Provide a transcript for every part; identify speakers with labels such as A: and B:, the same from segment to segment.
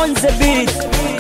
A: on the beat.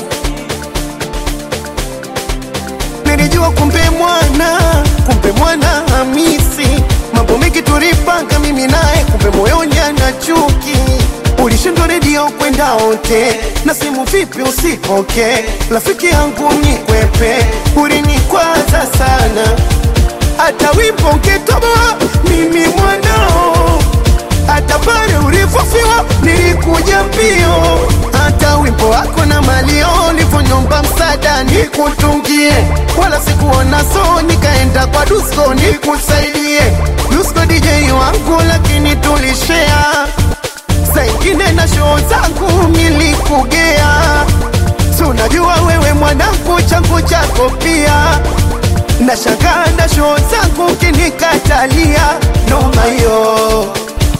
B: Nilijua kumbe mwana, kumbe mwana Hamisi, mambo mengi tulipanga mimi naye, kumbe moyoni ana chuki. Ulishindwa redio kwenda ote na simu vipi usipoke, rafiki yangu nikwepe, ulinikwaza sana, hata wimbo nkitoboa mimi mwanao hata pale ulivyofiwa nilikuja mbio, hata wimbo wako na malio ulivyonyomba msaada nikutungie, wala sikuona so, nikaenda kwa Dusko nikusaidie. Dusko DJ wangu, lakini tulishea saingine na show zangu nilikugea, si unajua wewe mwanangu, changu chako pia nashangaa na show zangu kinikatalia, noma yo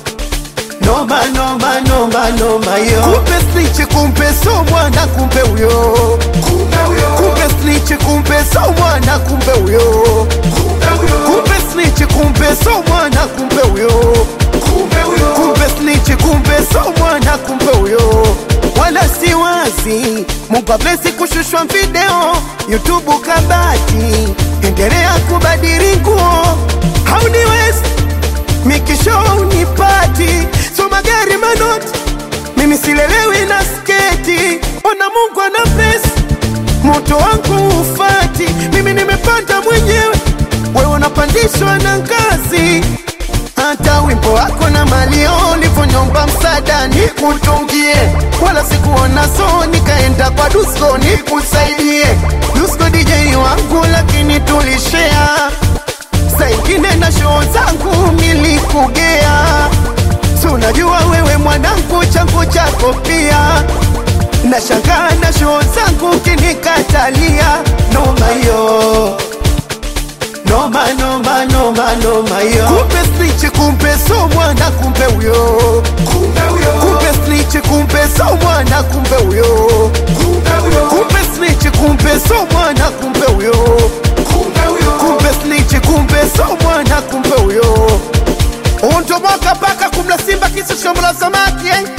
B: noma noma noma noma yo kumbe snitch kumbe so mwana kumbe huyo kumbe snitch kumbe so mwana kumbe huyo kumbe snitch kumbe so mwana kumbe huyo kumbe snitch kumbe so mwana kumbe huyo wala si wazi Mungu ablesi kushushwa video YouTube kabati endelea kubadili nguo hauniwezi mikisho unipati so magari manoti mimi silelewi na sketi ona mungu ana pesa moto wangu ufati mimi nimepanda mwenyewe wewe unapandishwa na ngazi hata wimbo wako na malio ulivyonyomba msaada nikutungie, wala sikuona so, nikaenda kwa Dusko nikusaidie. Dusko DJ wangu, lakini tulishea saingine na show zangu nilikugea, si unajua wewe mwanangu, changu chako pia nashangaa na show zangu kinikatalia, noma yo noma noma noma noma yo kumbe snitch kumbe so mwana kumbe huyo kumbe snitch kumbe so mwana kumbe huyo kumbe snitch kumbe so mwana kumbe huyo kumbe snitch kumbe so mwana kumbe huyo untoboka paka kumla simba kisu shombo la samaki eh?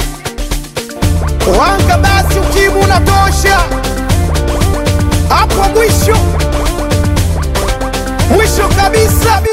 B: wanga basi ukimu unatosha hapo mwisho mwisho kabisa